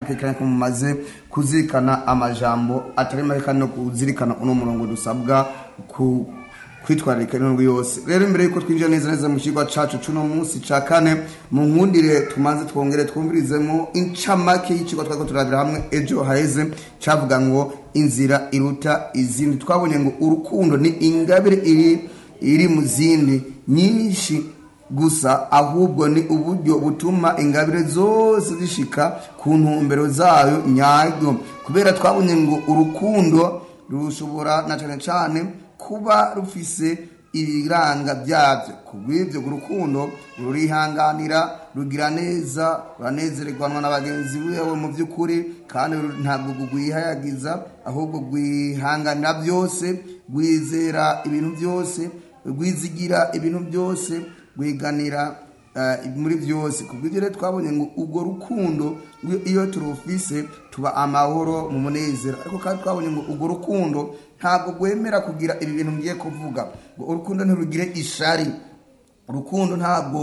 kekanya ko mumaze kuzirikana amajambo atari make kandi no kuzirikana uno murongo dusabwa ku kwitwararika indwi yose rero imbere yuko twinjira neza neza mu kigo cacu cuno munsi ca kane mu nkundire tumaze twongere twumvirizemo incamake y'ikigo twako turabira hamwe ejo haheze cavuga ngo inzira iruta izindi twabonye ngo urukundo ni ingabire iri iri mu zindi nyinshi gusa ahubwo ni uburyo butuma ingabire zose zishika ku ntumbero zayo nyayo kubera twabonye ngo urukundo rushobora na cane cane kuba rufise ibiranga byabyo kubw'ibyo urukundo rurihanganira rugira neza ruranezererwanwa na bagenzi bewe mu by'ukuri kandi ntabwo rwihayagiza ahubwo rwihanganira byose rwizera ibintu byose rwizigira ibintu byose rwiganira muri byose ku bw'ibyo rero twabonye ngo urwo rukundo iyo turufise tuba amahoro mu munezero ariko kandi twabonye ngo urwo rukundo ntabwo rwemera kugira ibi bintu ngiye kuvuga ngo urukundo ntirugire ishari urukundo ntabwo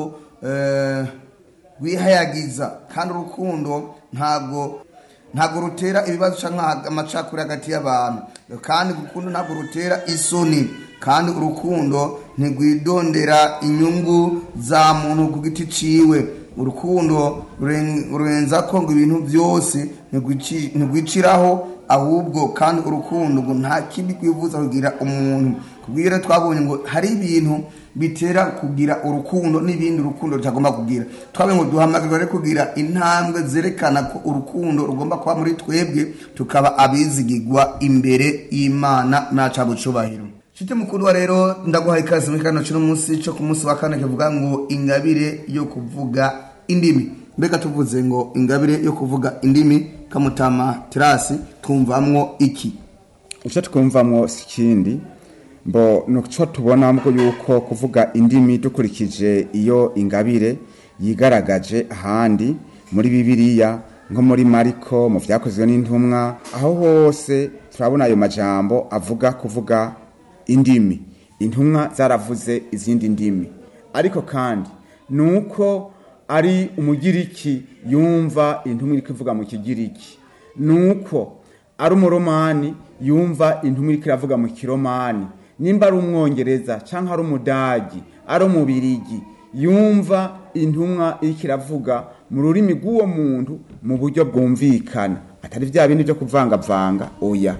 rwihayagiza kandi urukundo ntabwo ntabwo rutera ibibazo cyangwa amacakuri hagati y'abantu kandi urukundo ntabwo rutera isoni kandi urukundo ntirwidondera inyungu za muntu ku giti ciwe urukundo rurenza ko ngo ibintu byose ntirwiciraho ahubwo kandi urukundo ngo nta kindi kwivuza kugira umuntu kubwira twabonye ngo hari ibintu bitera kugira urukundo n'ibindi urukundo rutagomba kugira twabonye ngo duhamagarirwa rero kugira intambwe zerekana ko urukundo rugomba kuba muri twebwe tukaba abizigirwa imbere y'imana naca bucubahiro Shite mukuru wa rero ndaguhaye ikaze muri kano cyo munsi cyo ku munsi wa kane kivuga ngo ingabire yo kuvuga indimi mbega tuvuze ngo ingabire yo kuvuga indimi kamutama terasi twumvamwo iki icyo twumvamwo si ikindi mbo nuco tubonamo yuko kuvuga indimi dukurikije iyo ingabire yigaragaje ahandi muri bibiliya nko muri mariko mu byakozwe n'intumwa aho hose turabona ayo majambo avuga kuvuga indimi intumwa zaravuze izindi ndimi ariko kandi nuko ari umugiriki yumva intumwa iri kuvuga mu kigiriki nuko ari umuromani yumva intumwa iri iravuga mu kiromani nimba ari umwongereza cyangwa ari umudagi ari umubirigi yumva intumwa iri iravuga mu rurimi rw'uwo muntu mu buryo bwumvikana atari bya bindi byo kuvangavanga oya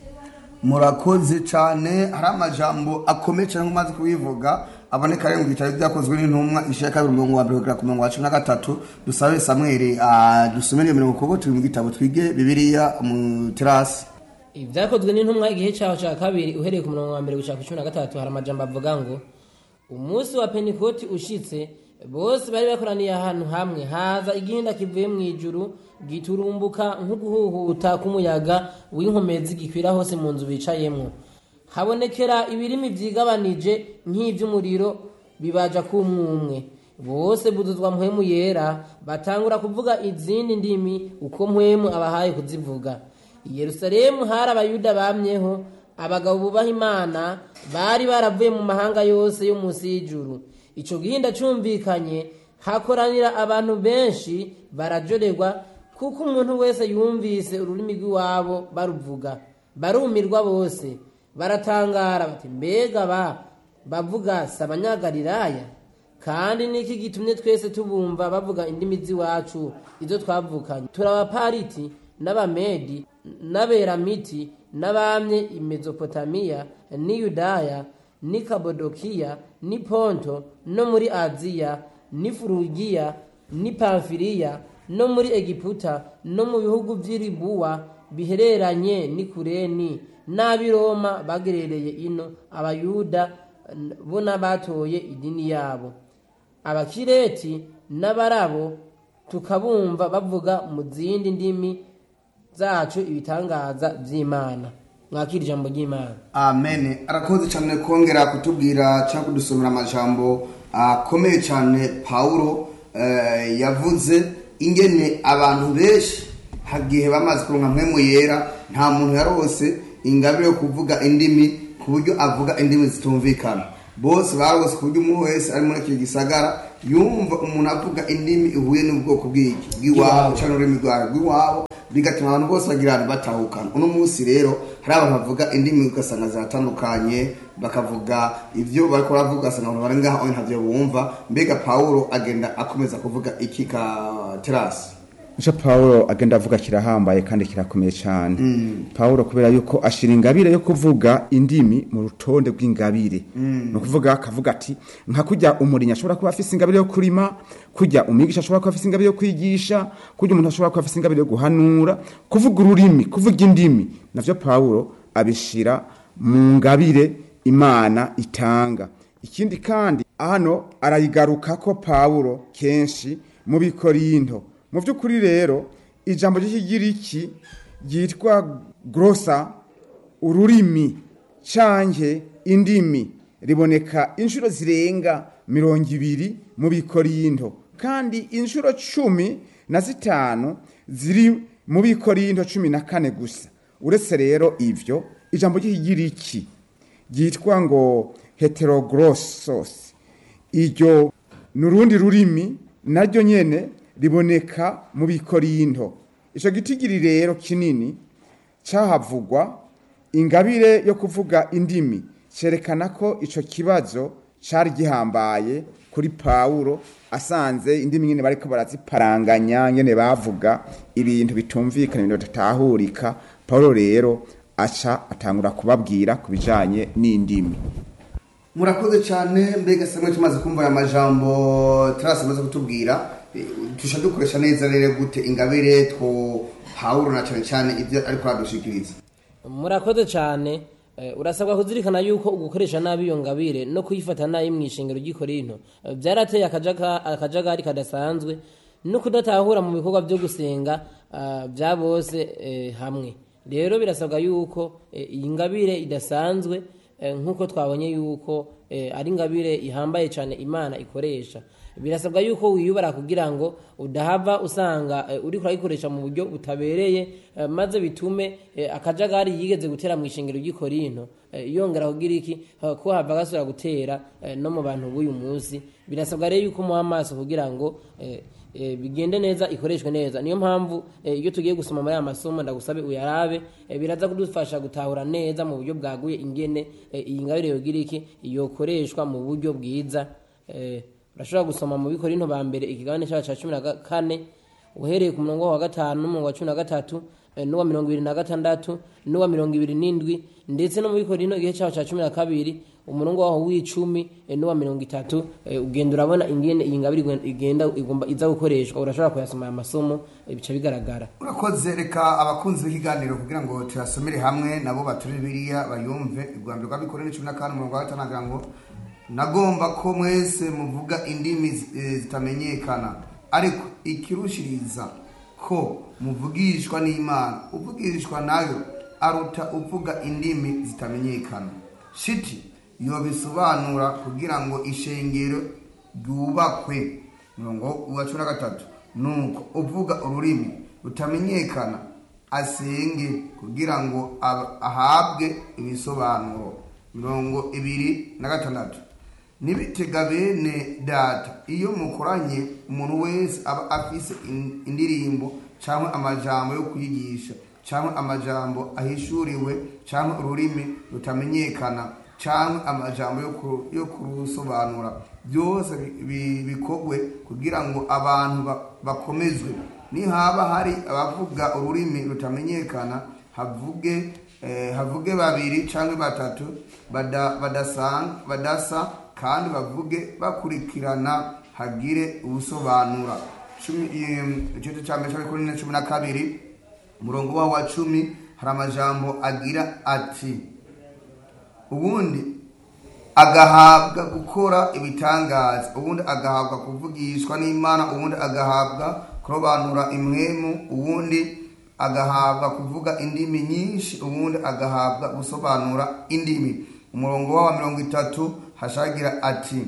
murakoze cyane hari amajambo akomeye cyane nk'umaze kubivuga aboneka rero mu bitaro byakozwe n'intumwa ishyaka kabiri umurongo wa mbere kugera ku murongo wa cumi na gatatu dusabe samweri dusomere iyo mirongo kuko turi mu gitabo twige bibiliya mu terasi ibyakozwe n'intumwa igihe cyaho cya kabiri uhereye ku murongo wa mbere gushaka cumi na gatatu hari amajambo avuga ngo umunsi wa pentikoti ushitse bose bari bakoraniye ahantu hamwe haza igihinda kivuye mu ijuru giturumbuka nk'uguhuhuta k'umuyaga w'inkomezi gikwira hose mu nzu bicayemo habonekera ibirimi byigabanije nk'iby'umuriro bibaja kumwumwe bose buzuzwa mpwemu yera batangura kuvuga izindi ndimi uko mpwemu abahaye kuzivuga i yerusalemu hari abayuda bamyeho abagabo bubaha imana bari baravuye mu mahanga yose yo munsi y'ijuru icyo gihinda cyumvikanye hakoranira abantu benshi barajorerwa kuko umuntu wese yumvise ururimi rw'iwabo baruvuga barumirwa bose baratangara bati mbega ba bavuga si abanyagalilaya kandi niki gitumye twese tubumva bavuga indimi z'iwacu izo twavukanye turabapariti n'abamedi n'aberamiti n'abamye i mezopotamiya n'i yudaya n'i kabodokiya n'i ponto no muri aziya n'i furugiya n'i pamfiriya no muri egiputa no mu bihugu by'iribuwa bihereranye n'i kureni n'ab'i roma bagerereye ino abayuda bo n'abatoye idini yabo abakireti n'abarabo tukabumva bavuga mu zindi ndimi zacu ibitangaza by'imana mwakira ijambo ry'imana amen arakoze cyane kongera kutubwira cyangwa kudusomera amajambo akomeye cyane pawulo eh, yavuze ingene abantu benshi hagihe bamaze kuronka mpwemu yera nta muntu yarose ingabire yo kuvuga indimi ku buryo avuga indimi zitumvikana bose barose ku buryo umuntu wese ari muri iki gisagara yumva umuntu avuga indimi ihuye n'ubwoko bw'iki bw'iwabo cyangwa ururimi rwawe rw'iwabo bigatuma abantu bose bagira ahantu batahukana uno munsi rero hari abantu bavuga indimi ugasanga ziratandukanye bakavuga ibyo bariko baravuga ugasanga abantu bari ngaho ntavyo bumva mbega pawulo agenda akomeza kuvuga iki ka terasi Ico Paulo agenda avuga kirahambaye kandi kirakomeye cyane. Paulo kubera yuko ashira ingabire yo kuvuga indimi mu rutonde rw'ingabire. No kuvuga akavuga ati nka kujya umurinya ashobora kuba afise ingabire yo kurima, kujya umwigisha ashobora kuba afise ingabire yo kwigisha, kujya umuntu ashobora kuba afise ingabire yo guhanura, kuvuga ururimi, kuvuga indimi. Navyo Paulo abishira mu ngabire Imana itanga. Ikindi kandi hano arayigaruka ko Paulo kenshi mu bikorinto mu by'ukuri rero ijambo ry'ikigiriki ryitwa grosa ururimi canke indimi riboneka inshuro zirenga mirongo ibiri mu bikorinto kandi inshuro cumi na zitanu ziri mu bikorinto cumi na kane gusa uretse rero ivyo ijambo ry'ikigiriki ryitwa ngo heteroglossos iryo ni urundi rurimi naryo nyene riboneka mu bikorinto ico gitigiri rero kinini cahavugwa ingabire yo kuvuga indimi cerekana ko ico kibazo cari gihambaye kuri Paulo asanze indimi nyene bariko baraziparanganya nyene bavuga ibintu bitumvikana ibintu bitatahurika Paulo rero aca atangura kubabwira ku bijanye n'indimi murakoze cyane mbega samwe tumaze kumva aya majambo terasi amaze kutubwira tusha dukoresha neza rero gute ingabire two pawulo na cyane cyane ibyo ariko aradushikiriza murakoze cyane Eh, urasabwa kuzirikana yuko ugukoresha nabi iyo ngabire no kuyifata nabi mu ishingiro ry'ikorinto eh, byarateye akajaga- akajagari kadasanzwe no kudatahura mu bikorwa byo gusenga ah, bya bose eh, hamwe rero birasabwa yuko eh, iyi ngabire idasanzwe eh, nk'uko twabonye yuko eh, ari ingabire ihambaye cyane imana ikoresha birasabwa yuko wiyubara kugira ngo udahava usanga eh, uriko urayikoresha mu buryo butabereye eh, maze bitume eh, akajagari yigeze gutera mu ishingiro ry'ikorinto eh, yongera kugira iki eh, ko hava gasubira gutera eh, no mu bantu b'uyu munsi birasabwa rero yuko muha amaso kugira ngo eh, eh, bigende neza ikoreshwe neza niyo mpamvu eh, iyo tugiye gusoma muri aya masomo ndagusabe uyarabe eh, biraza kudufasha gutahura neza mu buryo bwaguye ingene eh, iyi ngabire yogira iki yokoreshwa mu buryo bwiza eh, urashobora gusoma mu bikorinto ba mbere ikigabane cyacu cya cumi na ga- kane uhereye ku murongo wa gatanu n'umurongo wa cumi na gatatu eh, n'uwa mirongo ibiri na gatandatu n'uwa mirongo ibiri n'indwi ndetse no mu bikorinto igihe cyacu cya cumi na kabiri umurongo waho w'icumi eh, n'uwa mirongo itatu eh, ugenda urabona ingene iyi ngabire igwe- igenda igomba iza gukoreshwa urashobora kuyasoma aya masomo eh, bica bigaragara urakoze reka abakunzi b'ikiganiro kugira ngo tuyasomere hamwe nabo bature biriya bayumve urwanda rw'abikorera cumi na kane umurongo wa gatanu agira ngo nagomba ko mwese muvuga indimi zi- eh, zitamenyekana ariko ikirushiriza ko muvugishwa n'imana uvugishwa nayo aruta uvuga indimi zitamenyekana shiti yobisobanura kugira ngo ishengero ryubakwe murongo wa cumi na gatatu nuko uvuga ururimi rutamenyekana asenge kugira ngo ab- ahabwe ibisobanuro mirongo ibiri na gatandatu nibitega bene data iyo mukoranye umuntu wese aba afise in- indirimbo cyangwa amajambo yo kwigisha cyangwa amajambo ahishuriwe cyangwa ururimi rutamenyekana cyangwa amajambo yo ku- yo kurusobanura byose bi- bi- bikorwe kugira ngo abantu ba- bakomezwe nihaba hari abavuga ururimi rutamenyekana havuge eh, havuge babiri cyangwa batatu bada- badasanga- badasa kandi bavuge bakurikirana hagire ubusobanura Cumi- em, igice cya mbere cy'abikorera cumi na kabiri umurongo wawo wa cumi hari amajambo agira ati ubundi agahabwa gukora ibitangaza ubundi agahabwa kuvugishwa n'imana ubundi agahabwa kurobanura imwemu ubundi agahabwa kuvuga indimi nyinshi ubundi agahabwa gusobanura indimi umurongo wa mirongo itatu hashagira ati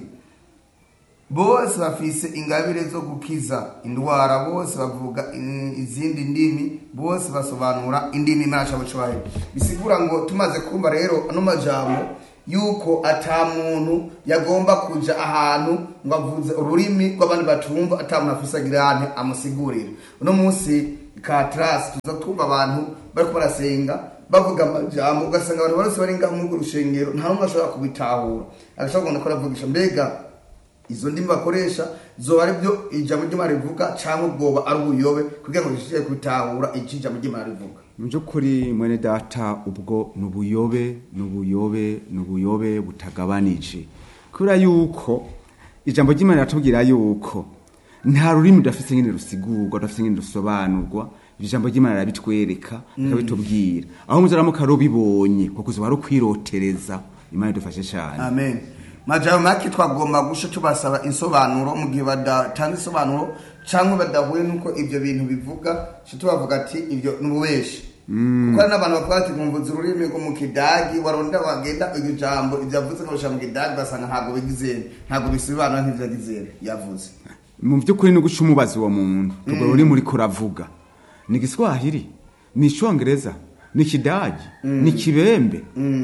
bose bafise ingabire zo gukiza indwara bose bavuga in- izindi ndimi bose basobanura indimi imana cyabo cyubahiro bisigura ngo tumaze kumva rero ano majambo yuko ata muntu yagomba kuja ahantu ngo avuze ururimi rw'abandi batumva ata muntu afise agirane amusigurire uno munsi ka trasi tuza twumva abantu bariko barasenga bavuga amajambo ugasanga abantu bose bari ngaho muri urwo rushengero nta n'umwe ashobora kubitahura agashobora kubona ko aravugisha mbega izo ndimi bakoresha zoba ari byo ijambo ry'imana rivuga cyangwa ubwoba ari ubuyobe kugira ngo bishobore kubitahura icyo ijambo ry'imana rivuga mu by'ukuri mwene data ubwo ni ubuyobe ni ubuyobe ni ubuyobe butagabanije kubera yuko ijambo ry'imana riratubwira yuko nta rurimi rudafite nyine rusigurwa rudafite nyine rusobanurwa iryo jambo ry'imana rirabitwereka rikabitubwira aho muzaramuka rubibonye kuko uzuba rukwirotereza imana idufashe cyane amen majambo make twagomba gusha tubasaba insobanuro mu gihe badatanga insobanuro cyangwa badahuye n'uko ibyo bintu bivuga cyo tubavuga ati ibyo ni ububeshi kuko hari n'abantu bavuga ati mwumvuze ururimi rwo mu kidagi waronda wagenda iryo jambo ibyo yavuze akabishyira mu kidagi ugasanga ntabwo bigizere ntabwo bisobanura nk'ibyo yagizere yavuze mu by'ukuri ni guca umubazi uwo muntu urwo rurimi uriko uravuga ni igiswahili ni icyongereza ni ikidagi ni ikibembe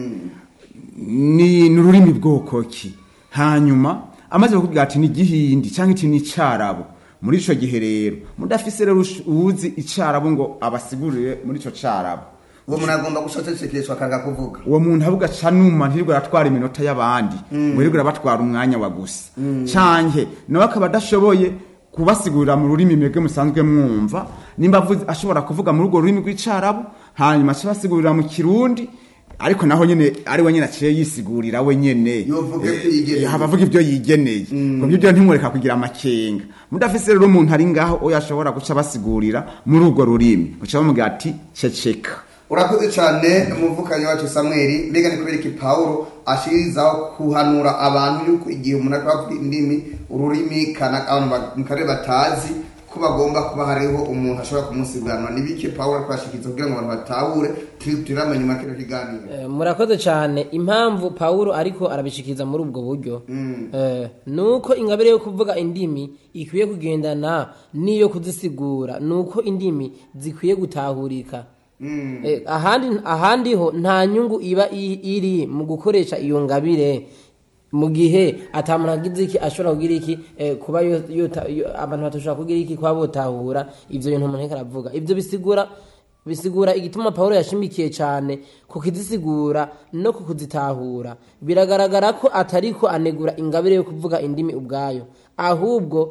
ni ni ururimi bwoko ki hanyuma amaze kukubwira ati ni igihindi cyangwa iti ni icyarabo muri icyo gihe rero mudafise rero ush- uwuzi icyarabo ngo abasigurire muri icyo cyarabo uwo muntu agomba gushacecekeshwa akanga kuvuga uwo muntu avuga ca numa ntirirwe aratwara iminota y'abandi ngo yirirwe arabatwara umwanya wa gusa canke nawe akaba adashoboye kubasigurira mu rurimi mwebwe musanzwe mwumva nimba avuze- ashobora kuvuga muri urwo rurimi rw'icarabu hanyuma aca abasigurira mu kirundi ariko naho nyene ari we nyene aciye yisigurira we nyene Yovuga Eh, ibyo yigeneye. eh, haba avuga ibyo yigeneye kubyo byo ntimureka kugira amakenga mudafise rero umuntu ari ngaho oyo ashobora guca abasigurira muri urwo rurimi uca bamubwira ati ceceka urakoze cyane umuvukanyi wacu samweli mbega ni kubera iki pawulo ashirizaho kuhanura abantu yuko igihe umuntu ariko avuga indimi ururimi kana abantu ba- mu karere batazi ko bagomba kuba hariho umuntu ashobora kumusiganwa ni bike pawulo ariko ashikiriza kugira ngo abantu batahure turi turamenya nyuma kino kiganiro Eh, murakoze cyane impamvu pawulo ariko arabishikiriza muri ubwo buryo eh, ni uko ingabire yo kuvuga indimi ikwiye kugendana n'iyo kuzisigura ni uko indimi zikwiye gutahurika Eh, ahandi ahandi ho nta nyungu iba i- iri mu gukoresha iyo ngabire mu gihe atamuntu agize iki ashobora kugira iki eh, kuba yo- yota- yo- abantu batashobora kugira iki kuba botahura ivyo bintu umuntu ariko aravuga ivyo bisigura bisigura igituma pawulo yashimikiye cyane ku kuzisigura no ku kuzitahura biragaragara ko atariko anegura ingabire yo kuvuga indimi ubwayo ahubwo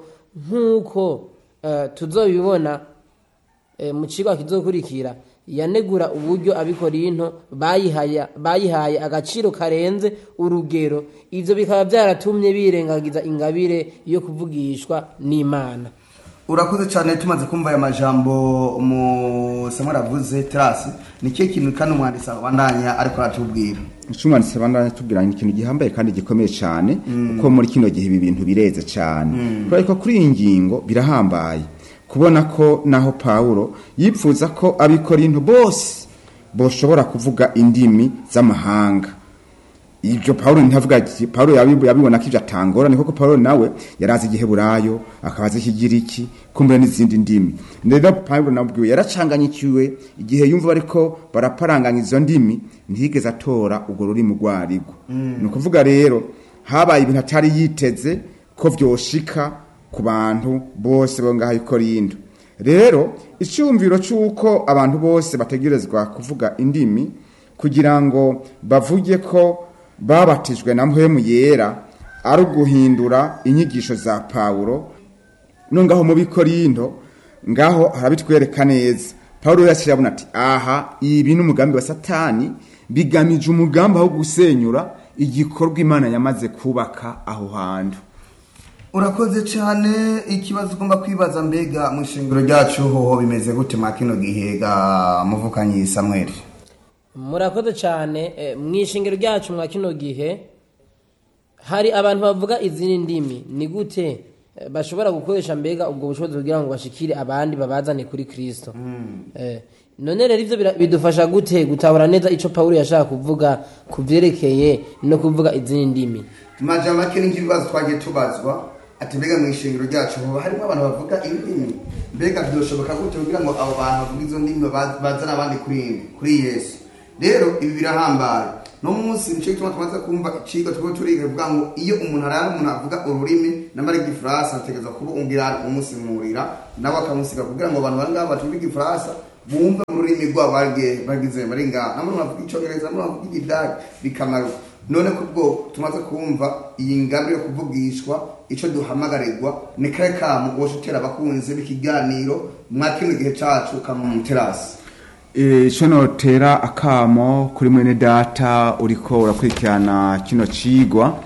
nk'uko eh, tuzobibona eh, mu kigo kizokurikira yanegura uburyo abikorinto bayihaye bayihaye agaciro karenze urugero ivyo bikaba byaratumye birengagiza ingabire yo kuvugishwa n'imana urakoze cyane tumaze kumva aya majambo mu samweli avuze terasi ni cyo kintu kandi umwanditsi abandanya ariko aratubwira icumwanditse bandanya tubwira ni ikintu gihambaye kandi gikomeye cyane kuko muri kino gihe ibi bintu bireze cyane kubera ko kuri iyi ngingo birahambaye kubona ko naho pawulo yipfuza ko abikorinto bose boshobora kuvuga indimi z'amahanga ibyo pawulo ntavuga ati pawulo yabi- yabibona ko ibyo atangora ni koko pawulo nawe yarazi igiheburayo akaba azi ikigiriki kumbura n'izindi ndimi rero pawulo nabwiwe yaracanganyikiwe igihe yumva bariko baraparanganya izo ndimi ntiyigeze atora urwo rurimi urwo arirwo ni ukuvuga rero habaye ibintu atari yiteze ko vyoshika ku bantu bose bo ngaho i Korinto rero icyumviro cy'uko abantu bose bategerezwa kuvuga indimi kugira ngo bavuge ko babatijwe na mpwemu yera ari uguhindura inyigisho za pawulo no ngaho mu bikorinto ngaho harabitwereka neza pawulo yashyira abona ati aha ibi ni umugambi wa satani bigamije umugambi aho gusenyura igikorwa imana yamaze kubaka aho hantu urakoze cyane ikibazo ugomba kwibaza mbega mu ishingiro ryacu hoho bimeze gute mwa kino gihe ga muvukanyi samweli murakoze cyane eh, mu ishingiro ryacu mwa kino gihe hari abantu bavuga izindi ndimi ni gute eh, bashobora gukoresha mbega ubwo bushobozi kugira ngo bashikire abandi babazane kuri kristo Eh, none rero ivyo bira- bidufasha gute gutabura neza ico pawulo yashaka kuvuga ku vyerekeye no kuvuga izindi ndimi majambo make n'ibibazo twagiye tubazwa ati mbega mu ishingiro ryacu hoho harimo abantu bavuga indimi mbega byoshoboka gute kugira ngo abo bantu bavuga izo ndimi ba- bazane abandi kuri kuri yesu rero ibi birahambaye no munsi nico gituma tumaze kumva icigwa turiko turiga bivuga ngo iyo umuntu arara umuntu avuga ururimi n'amara igifaransa ategereza kuba ungira umusimurira nawe akamusiga kugira ngo abantu bari ngaho batumva igifaransa bumve mu rurimi rwabo barye- bagize bari ngaho namwe bavuga icongereza namwe bavuga igidari bikamara none kubwo tumaze kumva iyi ngabire yo kuvugishwa ico duhamagarirwa ni kare kamu woca utera abakunzi b'ikiganiro mwa kino gihe cacu kama mu terasi ico notera akamo kuri mwene data uriko urakurikirana kino cigwa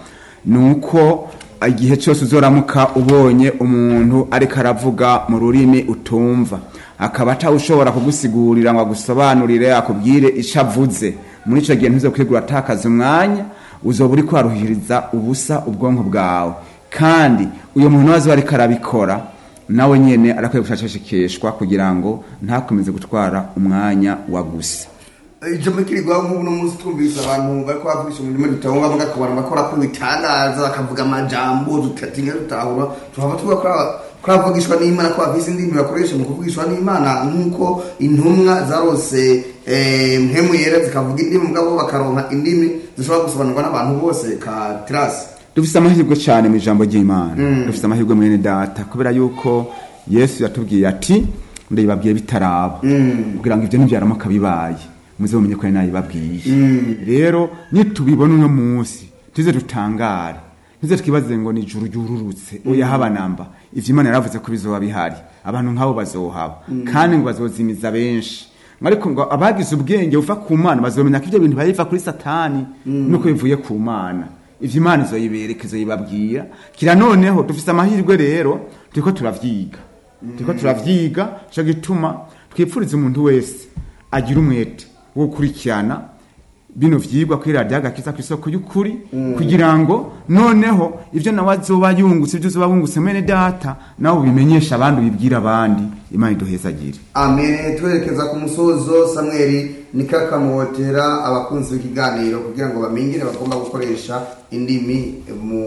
nuko igihe cyose uzoramuka ubonye umuntu ariko aravuga mu rurimi utumva akaba atawushobora kugusigurira ngo agusobanurire akubwire ico avuze muri ico gihe ntuzokwigura atakaza umwanya uzoba uriko uraruhiriza ubusa ubwonko bwawe kandi uyo muntu wazo ariko arabikora nawe nyene arakwiye gushakashikishwa kugira ngo ntakomeze gutwara umwanya wa gusa ijambo kirigwaho nk'ubu no munsi twumvise abantu bariko bavugisha umurimo dutahura muga ku bantu bakora ko ibitangaza bakavuga amajambo tutatinya dutahura tuhava tuvuga ko aba- ko bavugishwa n'imana ko bafise indimi bakoresha mu kuvugishwa n'imana nk'uko intumwa zarose eh, mpemu yera zikavuga indimi mugabo bakaronka indimi zishobora gusobanurwa n'abantu bose ka terasi dufise amahirwe cyane mu ijambo ry'imana dufise amahirwe mwene data kubera yuko yesu yatubwiye ati ndabibabwiye bitaraba kugira ngo ibyo nibyaramuka bibaye muze mumenye ko ari nayibabwiye rero nitubibona uno munsi tuze dutangare tuze twibaze ngo ni ijuru ryururutse oya haba namba ivyo imana yaravuze ko bizoba bihari abantu nk'abo bazohaba kandi ngo bazozimiza benshi ariko ngo abagize ubwenge buva ku mana bazomenya ko ibyo bintu biva kuri satani nuko bivuye ku mana ivyo imana izoyibereka izoyibabwira kira noneho dufise amahirwe rero turiko turavyiga turiko turavyiga co gituma twipfuriza umuntu wese agira umwete wo gukurikirana bino vyigwa kuri radiyo agakiza ku isoko y'ukuri kugira ngo noneho ivyo nawe azoba yungutse ivyo uzoba wungutse mwene data nawe ubimenyesha abandi ubibwira abandi imana iduhezagire amen twerekeza ku musozo samweli nikakamotera abakunzi b'ikiganiro kugira ngo bamenye ingene bagomba gukoresha indimi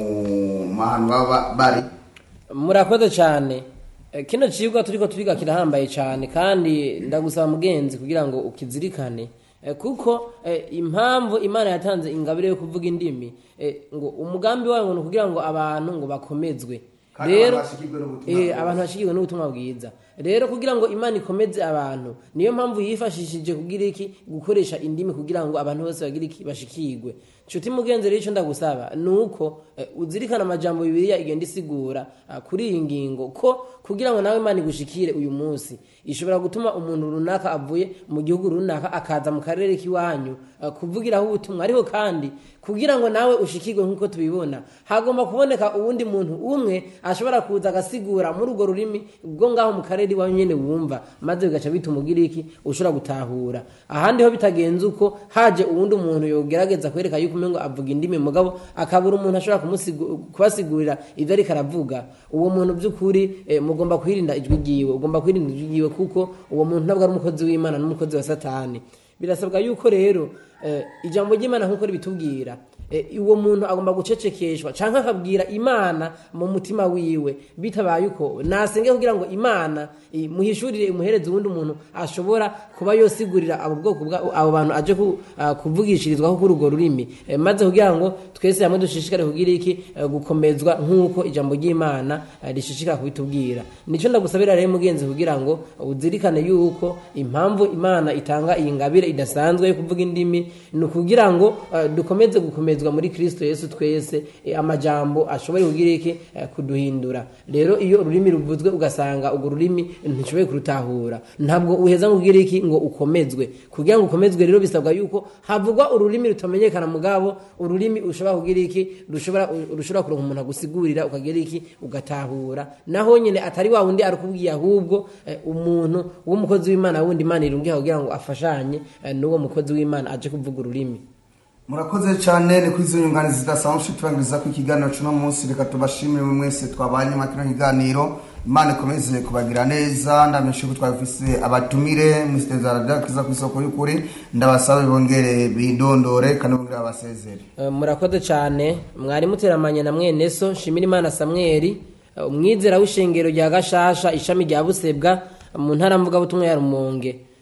mu mahantu baba bari murakoze cyane Eh, kino cigwa turiko turiga kirahambaye cyane kandi ndagusaba mugenzi kugira ngo ukizirikane Eh, kuko eh, impamvu imana yatanze ingabire yo kuvuga indimi eh, ngo umugambi wayo ngo ni ukugira ngo abantu ngo bakomezwe Kandi rero abantu bashikirwe n'ubutumwa eh, bwiza. abantu bashikirwe n'ubutumwa bwiza rero kugira ngo imana ikomeze abantu niyo mpamvu yifashishije kugira iki gukoresha indimi kugira ngo abantu bose bagire iki bashikirwe nshuti mugenzi rero icyo ndagusaba ni uko eh, uzirikana amajambo bibiliya igenda isigura ah, kuri iyi ngingo ko kugira ngo nawe imana igushikire uyu munsi ishobora gutuma umuntu runaka avuye mu gihugu runaka akaza mu karere k'iwanyu ah, kuvugiraho ubutumwa ariko kandi kugira ngo nawe ushikirwe nk'uko tubibona hagomba kuboneka uwundi muntu umwe ashobora kuza agasigura muri urwo rurimi bwo ngaho mu karere iwawe nyene wumva maze bigaca bituma ugira iki ushobora gutahura ahandi ho bitagenze uko haje uwundi muntu yogerageza kwereka yuko umengo avuga indimi mugabo akabura umuntu ashobora kumusigu- kubasigurira ivyo ariko aravuga uwo muntu by'ukuri eh, mugomba kwirinda ijwi ryiwe ugomba kwirinda ijwi ryiwe kuko uwo muntu ntabwo ari umukozi w'imana n'umukozi wa satani birasabwa yuko rero eh, ijambo ry'imana nk'uko ribitubwira eh, uwo muntu agomba gucecekeshwa canke akabwira imana mu mutima wiwe bitabaye uko nasenge kugira ngo imana eh, muhishurire imuhereze uwundi muntu ashobora kuba yosigurira abo bwoko bwa abo bantu aje ku, ah, kuvugishirizwaho kuri urwo rurimi eh, maze kugira ngo twese hamwe dushishikare kugira iki eh, gukomezwa nk'uko ijambo ry'imana eh, rishishikara kubitubwira nico ndagusabira rero mugenzi kugira ngo uzirikane yuko impamvu imana itanga iyi ngabire idasanzwe yo kuvuga indimi ni ukugira ngo eh, dukomeze gukomezwa muri kristo yesu twese eh, amajambo ashoboye kugira iki eh, kuduhindura rero iyo ururimi ruvuzwe ugasanga urwo rurimi ntishoboye kurutahura ntabwo uheza ngo ugire iki ngo ukomezwe kugira ngo ukomezwe rero bisabwa yuko havugwa ururimi rutamenyekana mugabo ururimi ushobora kugira iki rushobora rushobora kuronka umuntu agusigurira ukagira iki ugatahura naho nyine atari wa wundi arikubwiye ahubwo eh, umuntu w'umukozi w'imana wundi imana irungiha kugira ngo afashanye eh, n'uwo mukozi w'imana aje kuvuga ururimi murakoze cyane ni kuri izo nyunganizi zidasanzwe turangiriza ko ikiganiro cy'uno munsi reka tubashimire mwe mwese twabanye muri kino kiganiro imana ikomeze kubagira neza ndamenyesha ko twabifise abatumire musiteza radakiza ku isoko y'ukuri ndabasabe bongere bidondore kandi bongere babasezere Eh, murakoze cyane mwari muteramanye na mwene so shimira imana samweli eh, umwizera w'ishengero rya gashasha ishami rya busebwa mu ntara mvugabutumwa ya rumonge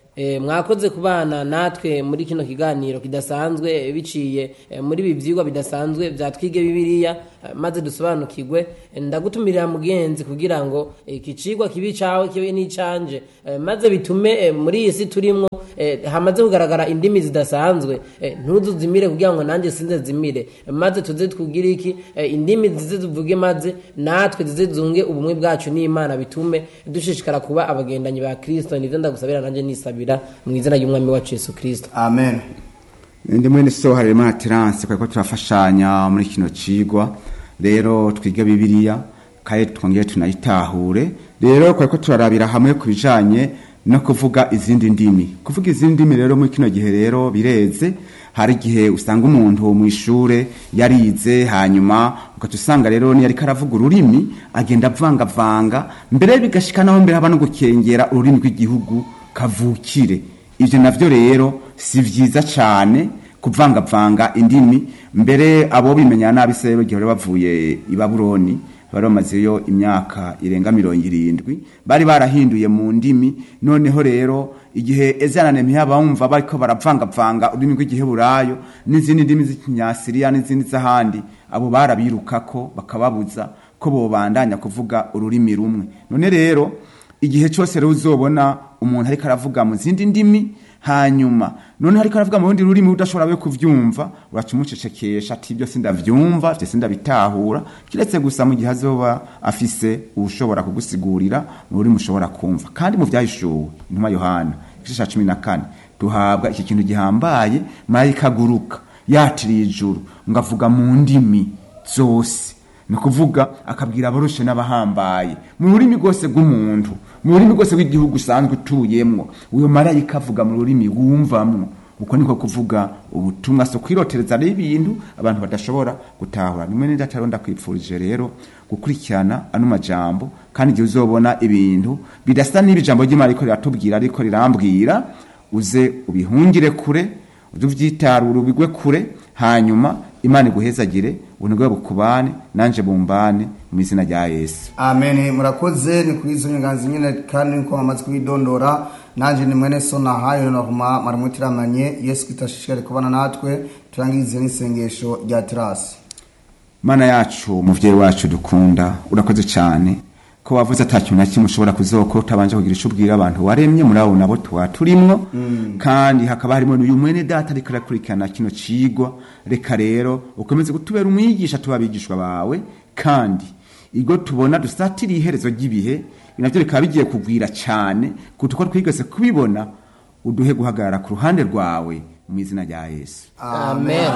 Eh, mwakoze kubana natwe muri kino kiganiro kidasanzwe eh, biciye eh, muri ibi vyigwa bidasanzwe vya twige bibiliya eh, maze dusobanukirwe Eh, ndagutumirira mugenzi kugira ngo eh, iki cigwa kibi cawe kibe n'icanje eh, maze bitume eh, muri iyi si turimwo eh, hamaze kugaragara indimi zidasanzwe eh, ntuzuzimire kugira ngo nanjye sinze zimire Eh, maze tuze twugire iki eh, indimi zize zivuge maze natwe zize zunge ubumwe bwacu n'imana bitume dushishikara kuba abagendanyi ba kristo nivyo ndagusabira nanjye nisabira mu izina ry'umwami wacu yesu kristo amen ndi mwene so harimo na terance kuko turafashanya muri kino cigwa rero twiga bibiliya kandi twongere tunayitahure rero kuko turarabira hamwe ku bijanye no kuvuga izindi ndimi kuvuga izindi ndimi rero muri kino gihe rero bireze hari igihe usanga umuntu mu ishure yarize hanyuma ugaca usanga rero niyo ariko aravuga ururimi agenda avangavanga mbere bigashika naho mbere haba no gukengera ururimi rw'igihugu kavukire ivyo navyo rero si vyiza cane kuvangavanga indimi mbere abo bimenya nabi se rero igihe bari bavuye i babuloni bari bamazeyo imyaka irenga mirongo irindwi bari barahinduye mu ndimi noneho rero igihe ezana nehemiya bumva bariko baravangavanga ururimi rw'igiheburayo n'izindi ndimi z'ikinyasiriya n'izindi z'ahandi abo barabirukako bakababuza ko bobandanya kuvuga ururimi rumwe none rero igihe cyose rero uzobona umuntu ariko aravuga mu zindi ndimi hanyuma none ariko aravuga mu rundi rurimi udashobora we kuvyumva uraca umucecekesha ati ibyo sindavyumva vyo sindabitahura kiretse gusa mu gihe azoba afise ushobora kugusigurira mu rurimi ushobora kumva kandi mu vyahishuwe intumwa yohana igice ca cumi na kane duhabwa iki kintu gihambaye marayika aguruka yatiriye ijuru ngo avuga mu ndimi zose ni ukuvuga akabwira abarushe n'abahambaye mu rurimi rwose rw'umuntu mu rurimi rwose rw'igihugu usanzwe utuyemwo uyo marayika avuga mu rurimi wumvamwo uko niko kuvuga ubutumwa so kwirotereza rero ibintu abantu badashobora gutahura nimwe nenda atari ndakwipfurije rero gukurikirana ano majambo kandi igihe uzobona ibintu bidasa n'ibi jambo ry'imana ariko riratubwira ariko rirambwira uze ubihungire kure uze uvyitarure ubigwe kure hanyuma imana iguhezagire ubunebwe bukubane nanje bumbane mu izina rya yesu amen murakoze ni kuri izo nyunganzi nyine kandi niko bamaze kubidondora nanjye ni mwene so nahayo nahuma maramutiramanye yesu kitashishikare kubana natwe turangize n'isengesho rya terasi mana yacu muvyeyi wacu dukunda urakoze cyane ko wavuze ata kintu na kimwe ushobora kuzokora utabanje kugira ico ubwira abantu waremye muri abo nabo tuba turimwo kandi hakaba harimo n'uyu mwene data ariko arakurikirana kino cigwa reka rero ukomeze kutubera umwigisha tuba abigishwa bawe kandi igo tubona dusatiriye iherezo ry'ibihe navyo bikaba bigiye kugwira cyane kuko uko twigeze kubibona uduhe guhagarara ku ruhande rwawe mu izina rya yesu amen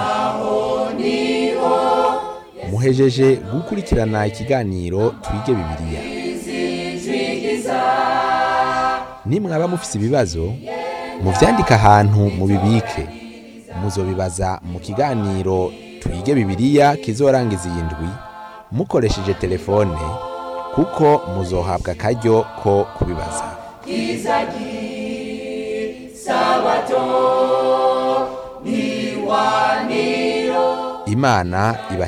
muhejeje gukurikirana ikiganiro twige bibiliya nimwaba mufise ibibazo muvyandike ahantu mubibike muzobibaza mu kiganiro twige bibiliya kizorangiza iyi ndwi mukoresheje telefone kuko muzohabwa akaryo ko kubibaza imana iba